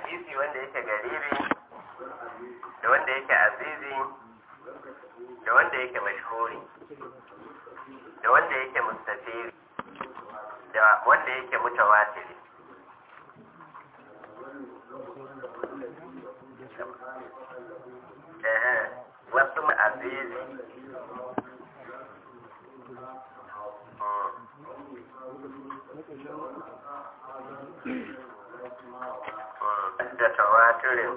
hadisi wanda yake garibi da wanda yake azizi da wanda yake mashhuri da wanda yake mustafiri da wanda yake mutawatiri eh wasu azizi da tawatirin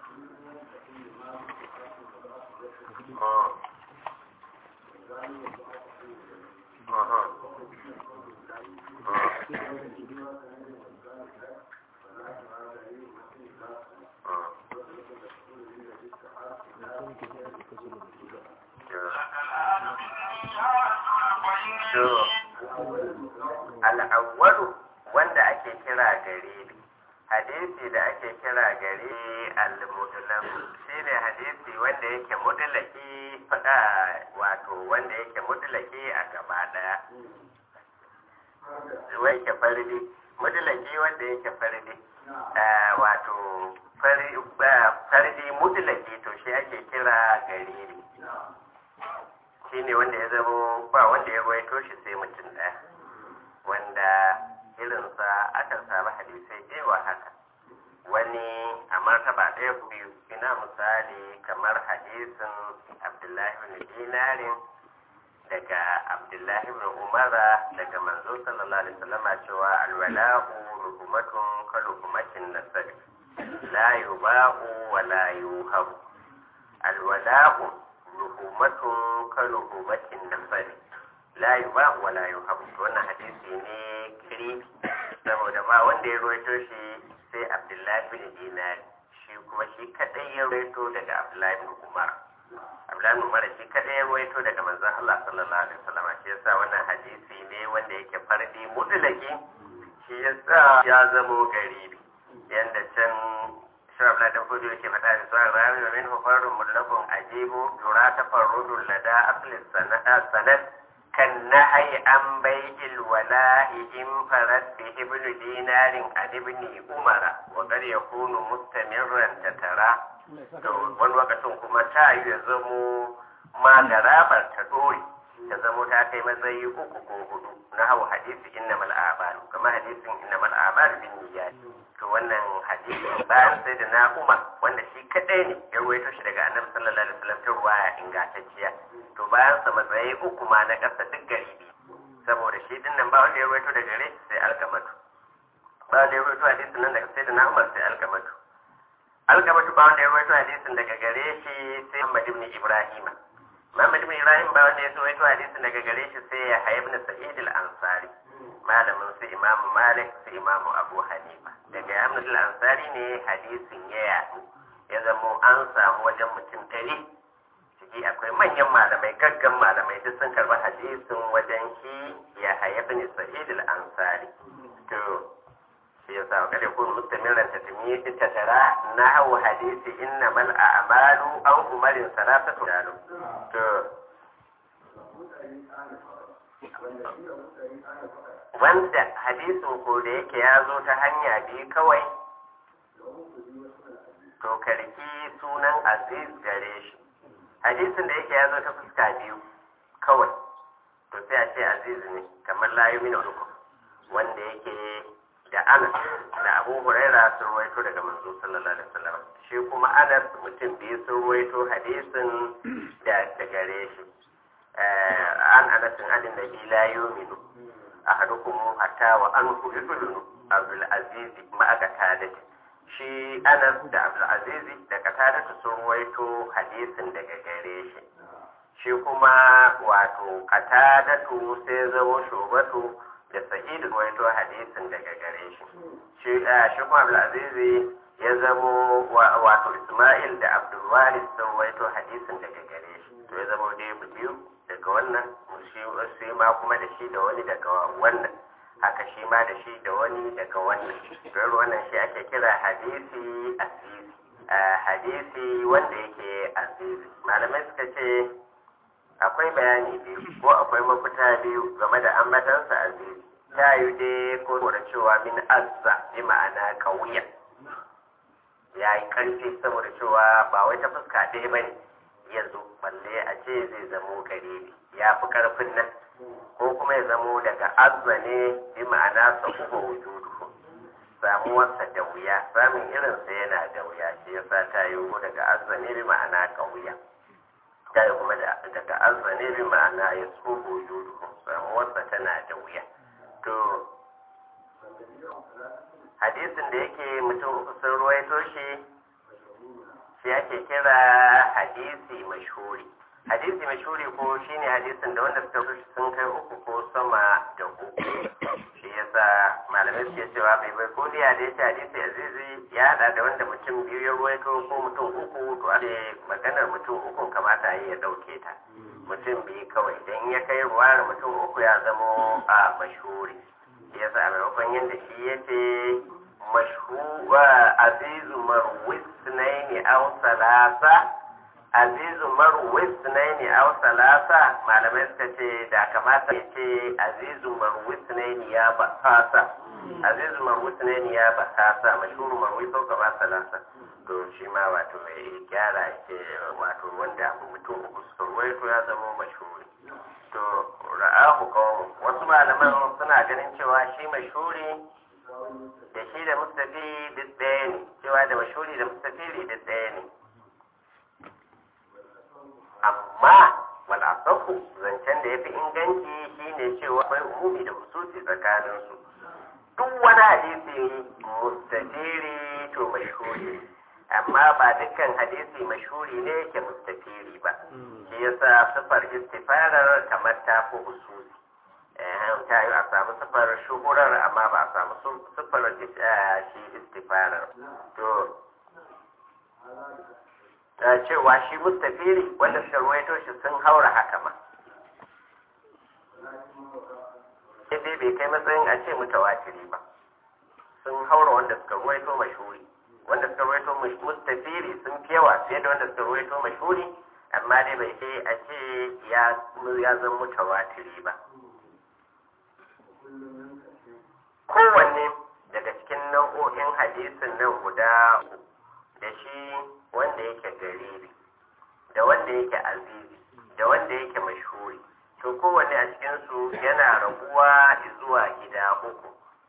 al'awwalu wanda ake kira garibi hadisi da ake kira gari al-mudlam shine hadisi wanda yake mudlaki fada wato wanda yake mudlaki a gaba daya wai ke faridi mudlaki wanda yake faridi wato faridi mudlaki to shi ake kira gari shine wanda ya zama ba wanda ya ruwaito shi sai mutum daya wanda irinsa akan samu hadisai yawa haka wani a martaba ɗaya biyu ina misali kamar hadisin abdullahi bin dinarin daga abdullahi bin umara daga manzo sallallahu alaihi wasallam cewa alwala'u ruhumatun ka ruhumatin nasab la yuba'u wa la yuhabu alwala'u ruhumatun ka ruhumatin nasab la yuba'u wa la yuhabu wannan hadisi ne kiri saboda ba wanda ya ruwaito shi sai abdullahi bin dinar shi kuma shi kadai ya ruwaito daga abdullahi bin umar abdullahi bin umar shi kadai ya ruwaito daga manzon Allah sallallahu alaihi wasallam shi yasa wannan hadisi ne wanda yake fardi mutlaki shi yasa ya zamo garibi yanda can shi abdullahi dan fudu yake faɗa da suwa rawi wa min hufarun mutlaqun ajibu yura tafarrudul lada asli sanad كالنهي عن بيع الولاء انفرد به ابن دينار عن ابن عمر وقد يكون مستمرا تترى wani lokacin kuma ta yi ya zamo ma garabar ta dore ta zamo ta kai matsayi uku ko hudu na hau hadisi inna mal a'malu kama hadisin inna mal a'malu bin niyyat to wannan hadisi bayan sai da na umar wanda shi kadai ne ya ruwaito shi daga annabi sallallahu alaihi wasallam ta ruwaya ingantacciya to bayan sa matsayi uku ma na ƙasa duk garibi saboda shi din nan ba wanda ya rawaito daga gare sai alkamatu ba wanda ya rawaito hadisin nan daga sai da na umar sai alkamatu alkamatu ba wanda ya rawaito hadisin daga gare shi sai Muhammad ibn Ibrahim Muhammad ibn Ibrahim ba wanda ya rawaito hadisin daga gare shi sai ya Hayy ibn Sa'id al-Ansari malamin su Imam Malik su Imam Abu Hanifa daga Ahmad al-Ansari ne hadisin ya yaɗu ya zamo an samu wajen mutum ɗari ciki akwai manyan malamai gaggan malamai duk sun karɓi hadisin wajen shi ya haya bin sa'id al-ansari to shi yasa wa kada kun mustamiran ta tumi ta tara na hawa hadisi inna mal a'malu aw umarin salatatu dalu to wanda hadisin ko da yake ya zo ta hanya biyu kawai to karki sunan aziz gare shi hadisin da yake ya zo ta fuska biyu kawai to sai a ce aziz ne kamar layu min uku wanda yake da anas da abu huraira sun ruwaito daga manzo sallallahu alaihi wasallam shi kuma anas mutum biyu sun ruwaito hadisin da da gare shi an anasin adin da la yuminu ahadukum hatta wa anhu ibnu abdul aziz ma aka tadati shi anas da abdulaziz da katadatu sun ruwaito hadisin daga gare shi shi kuma wato katadatu sai zama shubatu da sa'idu ruwaito hadisin daga gare shi shi kuma abdulaziz ya zamo wato isma'il da abdulwaris sun ruwaito hadisin daga gare shi to ya zama dai biyu daga wannan shi ma kuma da shi da wani daga wannan haka shi ma da shi da wani daga wannan don wannan shi ake kira hadisi azizi hadisi wanda yake azizi malamai suka ce akwai bayani biyu ko akwai mafita biyu game da ambatansa azizi ta yi dai ko da cewa min azza bi ma'ana kauya ya yi ƙarfi saboda cewa ba wai ta fuska ɗaya ba ne ya zo balle a ce zai zamo garibi ya fi ƙarfin nan ko kuma ya zamo daga azza ne bi ma'ana sa uku wujudu samuwarsa da wuya samun irinsa yana da wuya shi yasa ta yi daga azza ne bi ma'ana ƙauya ta yi kuma daga azza ne bi ma'ana ya tsoho wujudu samuwarsa tana da wuya to hadisin da yake mutum uku sun ruwaito shi shi ake kira hadisi mashhuri hadisi mashhuri ko shine hadisin da wanda suka rubuta sun kai uku ko sama da uku shi yasa malamai suke cewa bai bai ko da ya ce hadisi azizi ya hada da wanda mutum biyu ya ruwaito ko mutum uku to a maganar mutum uku kamata a yi ya dauke ta mutum biyu kawai idan ya kai ruwar mutum uku ya zamo a mashhuri ya sa maimakon yadda shi ya ce mashhuwa azizu marwis naini aw salasa azizu marwis naini aw salasa malamai suka ce da kamata ya ce azizu marwis naini ya bakasa azizu marwis naini ya bakasa mashhuru marwis ko ba salasa to shi ma wato mai gyara ce wato wanda mutum uku suka ruwaito ya zama mashhuri to ra'ahu qawm wasu malaman suna ganin cewa shi mashhuri da shi da mustafi duk ɗaya ne cewa da mashhuri da mustafiri duk ɗaya ne amma wal asafu zancen da yafi inganci shine cewa akwai umumi da hususi tsakanin su duk wani hadisi mustafiri to mashhuri amma ba dukkan hadisi mashhuri ne yake mustafiri ba shi yasa sifar istifarar kamar ta fi hususi ta yi a samu sifar shuhurar amma ba a samu sifar shi istifarar to cewa shi mustafiri wanda suka ruwaito shi sun haura haka ma dai bai kai matsayin a ce mutawatiri ba sun haura wanda suka ruwaito mashhuri wanda suka ruwaito mustafiri sun fi yawa fiye da wanda suka ruwaito mashhuri amma dai bai kai a ce ya zama mutawatiri ba kowanne daga cikin nau'o'in hadisin nan guda da shi wanda yake garibi da wanda yake azizi da wanda yake mashhuri to kowanne a cikinsu yana raguwa zuwa gida uku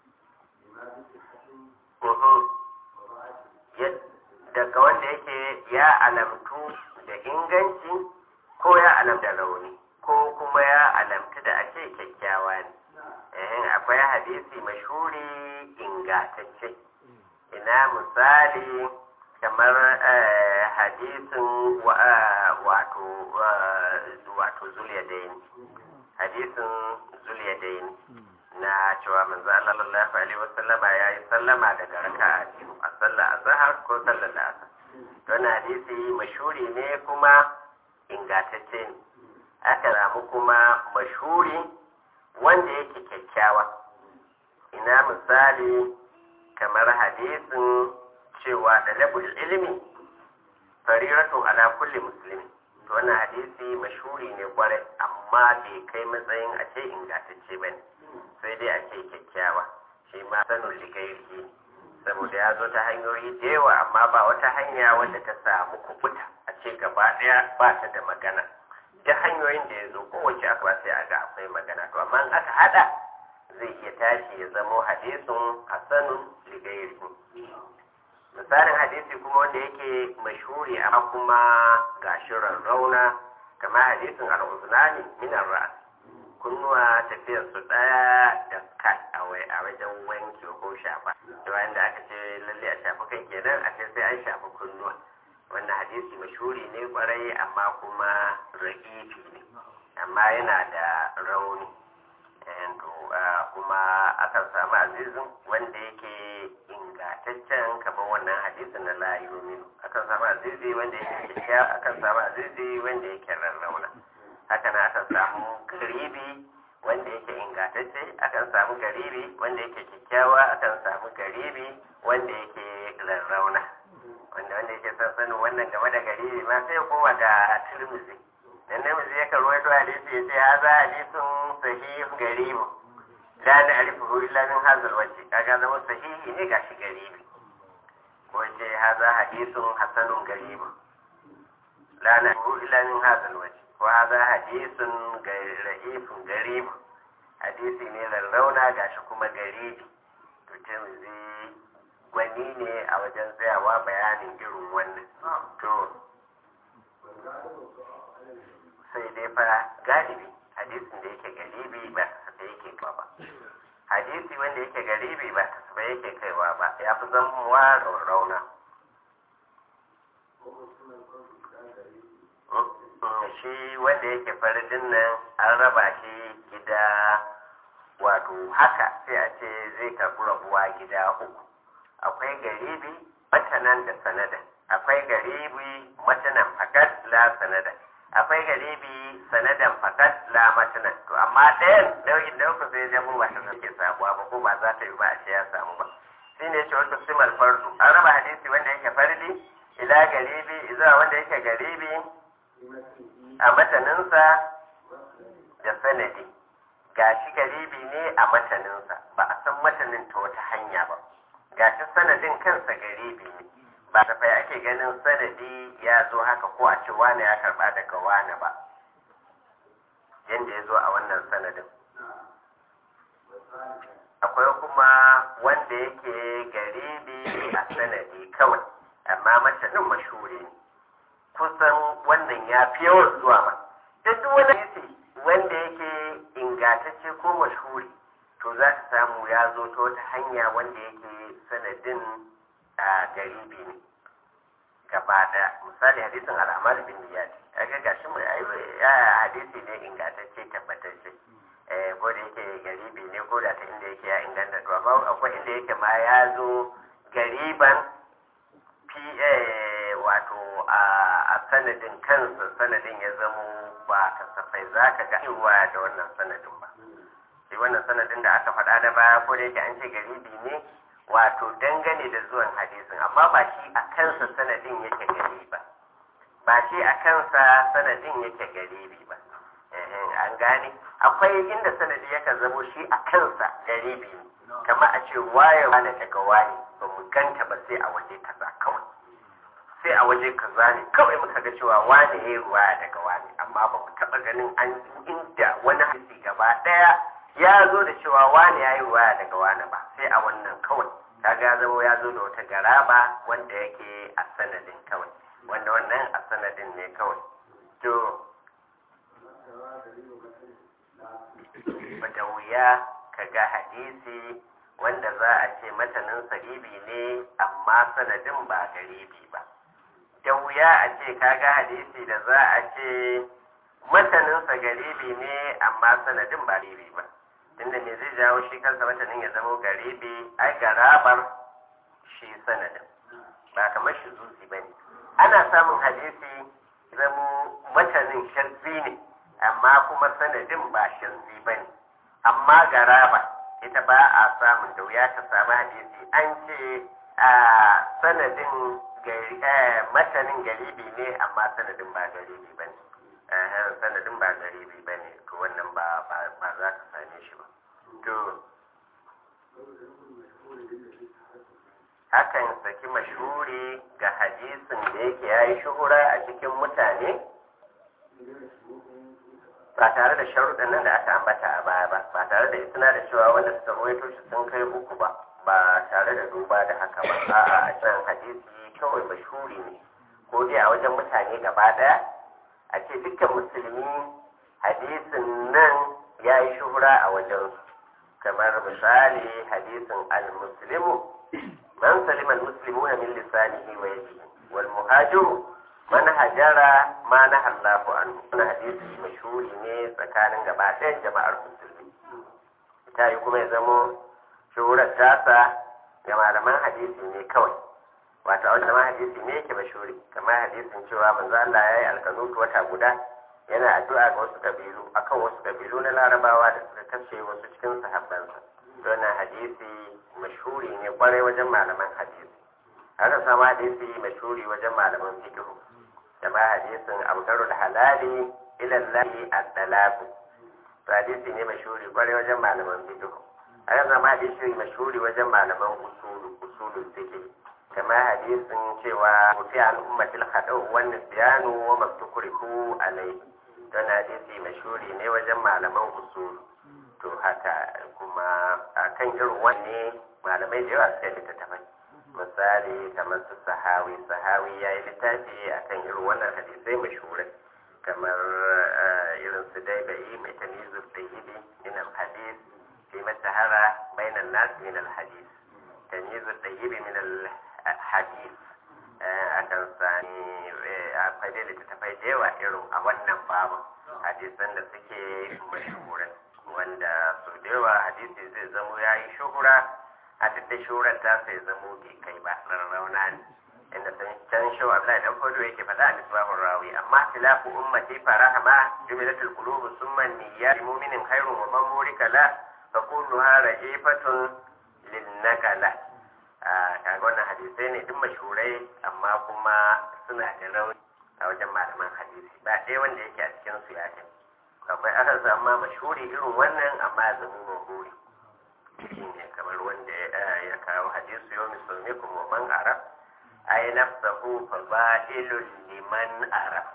daga wanda yake ya alamtu da inganci ko ya alamta rauni ko kuma ya alamtu da ake kyakkyawa ne akwai hadisi mashhuri ingatacce ina misali kamar hadisin wato wato zuliyadaini hadisin zuliyadaini na cewa manzo Allah sallallahu alaihi wasallama yayi sallama daga raka'a biyu a sallar azhar ko sallar asar don hadisi mashhuri ne kuma ingatacce ne aka samu kuma mashhuri wanda yake kyakkyawa ina misali kamar hadisin cewa dalabul ilimi fariratu ala kulli muslimi to wannan hadisi mashhuri ne kwarai amma bai kai matsayin a ce ingantacce bane sai dai a ce kyakkyawa shi ma sanin ligairi saboda ya zo ta hanyoyi da yawa amma ba wata hanya wanda ta samu kubuta a ce gaba daya ba ta da magana ta hanyoyin da ya zo kowace aka ba sai a ga akwai magana to amma aka hada zai iya tashi ya zamo hadisin hasanun ligairi misalin hadisi kuma wanda yake mashhuri amma kuma ga shirin rauna kama hadisin al'uzunani minar ra'as kunnuwa tafiyar su daya da kai a wajen wanki ko shafa da wanda aka ce lalle a shafi kai kenan a ce sai an shafi kunnuwa wannan hadisi mashhuri ne kwarai amma kuma ra'ifi ne amma yana da rauni kuma akan samu azizin wanda yake ingantaccen kamar wannan hadisin na la yuminu akan samu azizi wanda yake kyakkyawa akan samu azizi wanda yake rarrauna haka na akan samu garibi wanda yake ingantacce akan samu garibi wanda yake kyakkyawa akan samu garibi wanda yake rarrauna wanda wanda yake son sanin wannan game da garibi ma sai kowa da turmuzi dan namiji yakan ruwaito hadisi ya ce haza hadisun sahih garibu la na'rifuhu illa min hadha alwajh kaga zama sahihi ne gashi garibi ko ce haza hadisun hasanun garibu la na illa min hadal waje ko haza hadisun ra'ifun garibu hadisi ne lallauna gashi kuma garibi to tirmidhi gwani ne a wajen tsayawa bayanin irin wannan to sai dai fa galibi hadisin da yake galibi ba da yake kaiwa ba hadisi wanda yake galibi ba ba yake kaiwa ba ya fi zamuwa rauna shi wanda yake faridin nan an raba shi gida wato haka sai a ce zai karɓi rabuwa gida uku akwai garibi matanan da sanada akwai garibi matanan fakat la sanada akwai garibi sanadan fakat la matanan to amma ɗayan nau'in da uku sai zama ba ta suke sabuwa ba ko ba za ta yi ba a ce ya samu ba shi ne ce wata simar fardu an raba hadisi wanda yake fardi ila garibi zuwa wanda yake garibi a mataninsa da sanadi gashi garibi ne a mataninsa ba a san matanin ta wata hanya ba gashi sanadin kansa garibi ne ba tafai ake ganin sanadi ya zo haka ko a ce wane ya karba daga wane ba yadda ya zo a wannan sanadin akwai kuma wanda yake garibi a sanadi kawai amma matanin mashuri ne kusan wannan ya fi yawan zuwa ma duk wani hadisi wanda yake ingantacce ko mashhuri to za ka samu ya zo ta wata hanya wanda yake sanadin a garibi ne gaba da misali hadisin al'amal bin niyat kaga gashi mai ya hadisi ne ingantacce tabbatacce eh ko da yake garibi ne ko da ta inda yake ya inganta to amma akwai inda yake ma ya zo gariban fi wato a sanadin kansa sanadin ya zamo ba kasafai za ka ga cewa da wannan sanadin ba sai wannan sanadin da aka faɗa da baya ko da yake an ce garibi ne wato dangane da zuwan hadisin amma ba shi a kansa sanadin yake gari ba ba shi a kansa sanadin yake garibi ba an gane akwai inda sanadi yaka zamo shi a kansa garibi ne kamar a ce waye wane daga wane ba mu ganta ba sai a waje kaza kawai sai a waje kaza ne kawai muka ga cewa wane ya ruwa daga wane amma ba mu taɓa ganin an inda wani hadisi gaba ɗaya ya zo da cewa wane ya yi ruwa daga wane ba sai a wannan kawai kaga ya zama ya zo da wata garaba wanda yake a sanadin kawai wanda wannan a sanadin ne kawai to da wuya ka ga hadisi wanda za a ce matanin garibi ne amma sanadin ba garibi ba da wuya a ce kaga hadisi da za a ce mataninsa garibi ne amma sanadin ba garibi ba tunda me zai jawo shi kansa matanin ya zama garibi ai garabar shi sanadin ba kamar shi zuzi ba ne ana samun hadisi zamo matanin shazzi ne amma kuma sanadin ba shazzi ba ne amma garaba ita ba a samun da wuya ta samu hadisi an ce a sanadin matanin garibi ne amma sanadin ba garibi ba ne sanadin ba garibi ba ne to wannan ba za ka same shi ba to hakan saki mashuri ga hadisin da yake ya yi shuhura a cikin mutane ba tare da sharuɗan nan da aka ambata a baya ba ba tare da isna da cewa wanda suka rawaito shi sun kai uku ba ba tare da duba da haka ba a'a a can hadisi kawai mashhuri ne ko dai a wajen mutane gaba ɗaya a ce dukkan musulmi hadisin nan ya yi shuhura a wajen kamar misali hadisin al-muslimu man salima al-muslimuna min lisanihi wa yadihi wal muhajiru man hajara ma na Allahu anhu wannan hadisi mashhuri ne tsakanin gaba ɗayan jama'ar musulmi ta yi kuma ya zamo shuhurar tasa ga malaman hadisi ne kawai wato a wajen hadisi ne yake mashhuri kamar hadisin cewa manzo Allah ya yi alkanutu wata guda yana addu'a ga wasu kabilu akan wasu kabilu na larabawa da suka kashe wasu cikin sahabbansa wannan hadisi mashhuri ne kwarai wajen malaman hadisi aka samu hadisi mashhuri wajen malaman fiqh kama hadisin abdarul halali ila lahi at-talaq hadisi ne mashhuri kwarai wajen malaman fiqh aka samu hadisi mashhuri wajen malaman usulu usulul fiqh kamar hadisin cewa mutu an ummatil haɗau wani biyanu wa maktukuriku alai don hadisi mashuri ne wajen malaman usul to haka kuma a kan irin wanne malamai da yawa suka littattafai misali kamar su sahawi sahawi ya yi littafi a kan irin wannan hadisai mashurai kamar irin su dai bai mai tamizu tsayibi min al-hadis fi masahara bainan nas min al-hadis tamizu tsayibi min al-hadis akan sani akwai dai littattafai da yawa irin a wannan babu hadisan da suke mashurai wanda su da yawa hadisi zai zamo ya yi shuhura a duk da shuhurar ta sai zamo bai kai ba rarrauna ne inda sun can shi wa Abdullahi dan Fodo yake faɗa a misbahun rawi amma tilafu ummati farahama jumilatul qulub summa niyyat mu'minin khairun wa man murika la fa kulluha rajifatun lin nakala kaga wannan hadisai ne duk mashhurai amma kuma suna da rauni a wajen malaman hadisi ba ɗaya wanda yake a cikin su ya kai akwai aka zama mashhuri irin wannan amma ya zama mahuri shine kamar wanda ya kawo hadisu yau musulmikum wa man araf ay nafsahu fa ba'ilun liman araf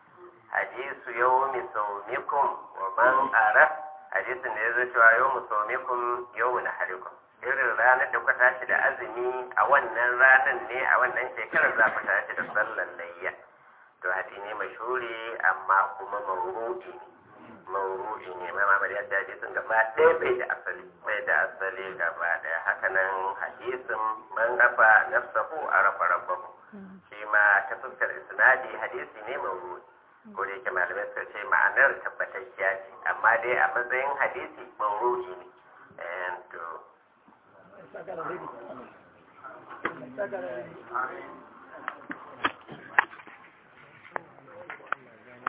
hadisu yau musulmikum wa man araf hadisin da ya zo cewa yau musulmikum yau na harikum irin ranar da kuka tashi da azumi a wannan ranar ne a wannan shekarar za ku tashi da sallar layya to hadi ne mashhuri amma kuma mawru'i ne mawru'i ne ma mamar yadda hadisin gaba ɗaya bai da asali bai da asali gaba ɗaya hakanan hadisin man rafa nafsahu a rafa rabbahu shi ma ta fuskar isnadi hadisi ne mawru'i ko da yake malamai suka ce ma'anar tabbatacciya ce amma dai a matsayin hadisi mawru'i ne to Saca la